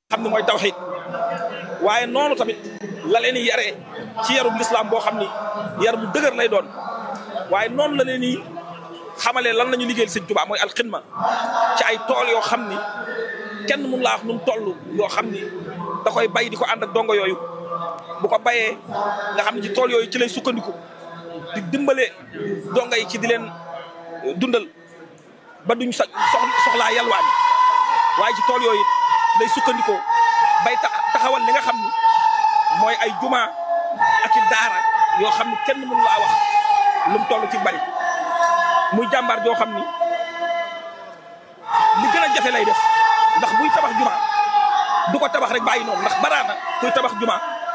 xam ne mooy tawxiid waaye noonu tamit la leen di yaree ci yarub lislaam boo xam ni yar bu dëgër lay doon waaye noonu la leen di xamalee lan la ñu liggéeyal sëñ Tuubaa mooy alxidma ci ay tool yoo xam ni kenn mun laa wax nu mu toll yoo xam ni da koy bay di ko ànd ak dongo yooyu bu ko bayee nga xam ne ci tool yooyu ci lay sukkandiku di dimbale dongo yi ci di leen dundal ba duñ sa soxlaa yalwaan waaye ci tool yooyu day sukkandikoo bay taxawal li nga xam ni mooy ay juma ak i daara yoo xam ni kenn mënu laa wax lu mu toll ci bari muy jàmbaar joo xam ni li gën a jafe lay def ndax buy tabax juma du ko tabax rek bàyyi noonu ndax baraana kuy tabax juma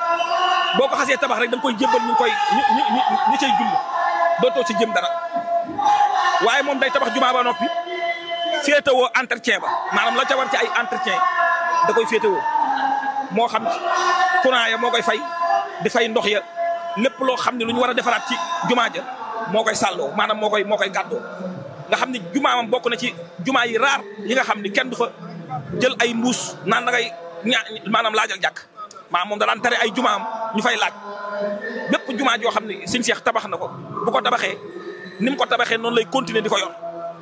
boo ko xasee tabax rek da nga koy jébbal ñu koy ñu ñu ñu cay julli dootoo ci jëm dara waaye moom day tabax juma ba noppi féetewoo entretien ba maanaam la ca war ci ay entretien da koy féetewoo moo xam courant ya moo koy fay di fay ndox ya lépp loo xam ne lu ñu war a defaraat ci jumaa ja moo koy sàlloo maanaam moo koy moo koy gàddoo nga xam ne jumaamam bokk na ci jumaa yi raar yi nga xam ne kenn du fa jël ay mbuus naan da ngay ña maanaam laajal jàkk maanaam moom da daan tere ay jumaam ñu fay laaj bépp jumaa joo xam ne sëñ Seex tabax na ko bu ko tabaxee ni mu ko tabaxee noonu lay continuer di ko yor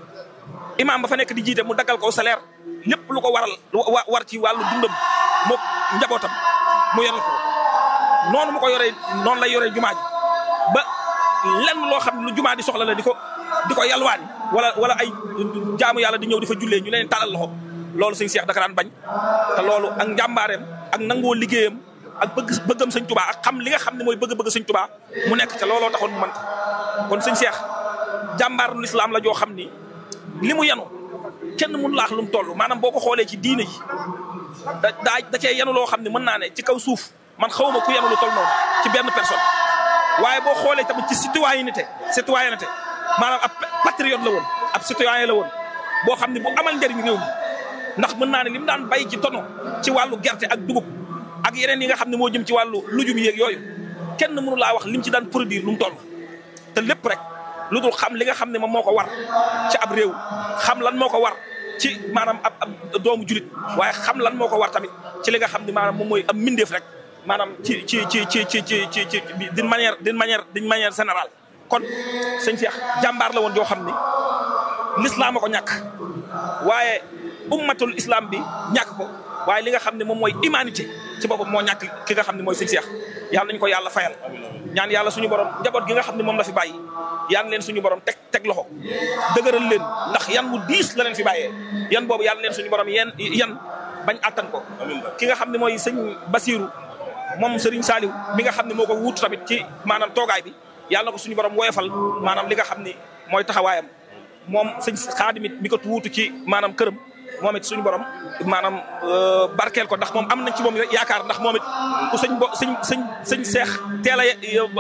imaam ba fa nekk di jiite mu daggal ko salaire lépp lu ko waral war ci wàllu dundam mook njabootam mu yoral ko noonu mu ko yoree noonu lay yoree jumaa ji ba lenn loo xam ne lu jumaa di soxla la di ko di ko yalwaani wala wala ay jaamu yàlla di ñëw di fa jullee ñu leen talal loxo loolu sëñ Seex daka daan bañ te loolu ak njàmbaareem ak nangoo liggéeyam ak bëgg bëggam sëñ Tubaa ak xam li nga xam ne mooy bëgg-bëgg sëñ Tubaa mu nekk ca looloo taxoon mu mën ko kon sëñ Seex jàmbaaru lislaam la joo xam ni li mu yanu kenn mun laax lu mu toll maanaam boo ko xoolee ci diine ji da daa da cee yanu loo xam ne mën naa ne ci kaw suuf man xawma ku yanu lu toll noonu ci benn personne waaye boo xoolee tamit ci citoyenneté citoyenneté maanaam ab patriote la woon ab citoyen la woon boo xam ne bu amal njëriñ réew mi ndax mën naa ne li mu daan bay ci tono ci wàllu gerte ak dugub ak yeneen yi nga xam ne moo jëm ci wàllu lujum yeeg yooyu kenn mënu laa wax lim ci daan produire lu mu toll te lépp rek lu dul xam li nga xam ne moom moo ko war ci ab réew xam lan moo ko war ci maanaam ab ab doomu julit waaye xam lan moo ko war tamit ci li nga xam ne maanaam moom mooy am mbindeef rek maanaam ci ci ci ci ci ci ci ci d'une manière d'une manière d'une manière générale kon sëñ Cheikh jàmbaar la woon joo xam ni l'islam a ko ñàkk waaye ummatul islam bi ñàkk ko waaye li nga xam ne moom mooy humanité ci boppam moo ñàkk ki nga xam ne mooy sëñ Cheikh yàlla nañu ko yàlla fayal ñaan yàlla suñu borom njaboot gi nga xam ne moom la fi bàyyi yaan leen suñu borom teg teg loxo dëgëral leen ndax yan mu diis la leen fi bàyyee yan boobu yàlla leen suñu borom yan yan bañ attan ko ki nga xam ne mooy sëñ Basiru moom Serigne Saliou mi nga xam ne moo ko wuutu tamit ci maanaam toogaay bi yàlla na ko suñu borom woyofal maanaam li nga xam ni mooy taxawaayam moom sëñ xaadimit mi ko wuutu ci maanaam këram moom it suñu borom maanaam barkeel ko ndax moom am nañ ci moom yaakaar ndax moom it ku sëñ bo sëñ sëñ sëñ seex teel a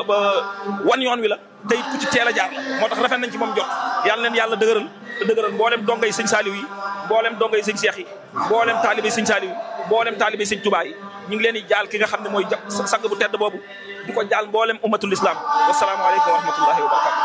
wan yoon wi la te it ku ci teel a jaar la moo tax rafet nañ ci moom jot yàlla leen yàlla dëgëral te dëgëral mboolem dongay sëñ Saliou yi mboolem dongay sëñ seex yi mboolem taalibe sëñ Saliou yi mboolem taalibe sëñ Touba yi ñu ngi leen di jaal ki nga xam ne mooy sang bu tedd boobu di ko jaal mboolem ummatul islam wasalaamaaleykum wa rahmatullahi wa barakatu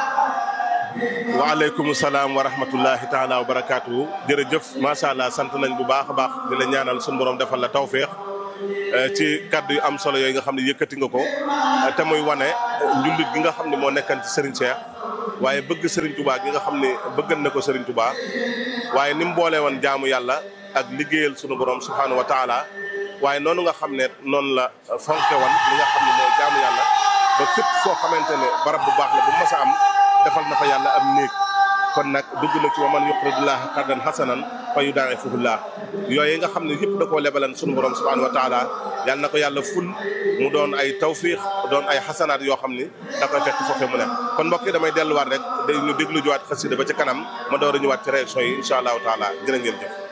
waaleykum salaam wa rahmatullahi taala wa barakaatu jërëjëf macha allah sant nañ bu baax a baax di la ñaanal suñu borom defal la tawféex ci kaddu yu am solo yooyu nga xam ne yëkkati nga ko te muy wane njullit gi nga xam ne moo nekkan ci Serigne Cheikh waaye bëgg Serigne Touba gi nga xam ne bëggan na ko Serigne Touba waaye ni mu boole woon jaamu yàlla ak liggéeyal sunu borom subhanahu wa taala waaye noonu nga xam ne noonu la fonke woon li nga xam ne mooy jaamu yàlla ba fépp foo xamante ne barab bu baax la bu mas a am defal na fa yàlla am néeg kon nag dugg na ci wa man yuqridullaha qardan hasanan fa yudaa'ifuhu llah yooyu nga xam ne yëpp da koo lebalan sunu borom subhanahu wa taala yàlla na ko yàlla ful mu doon ay tawfiix doon ay xasanaat yoo xam ni da koy fekk foofee mu ne kon mbokk yi damay delluwaat rek day ñu déglu juwaat xasida ba ca kanam ma door a ñëwaat ci réaction yi incha allahu taala jërë ngeen jëf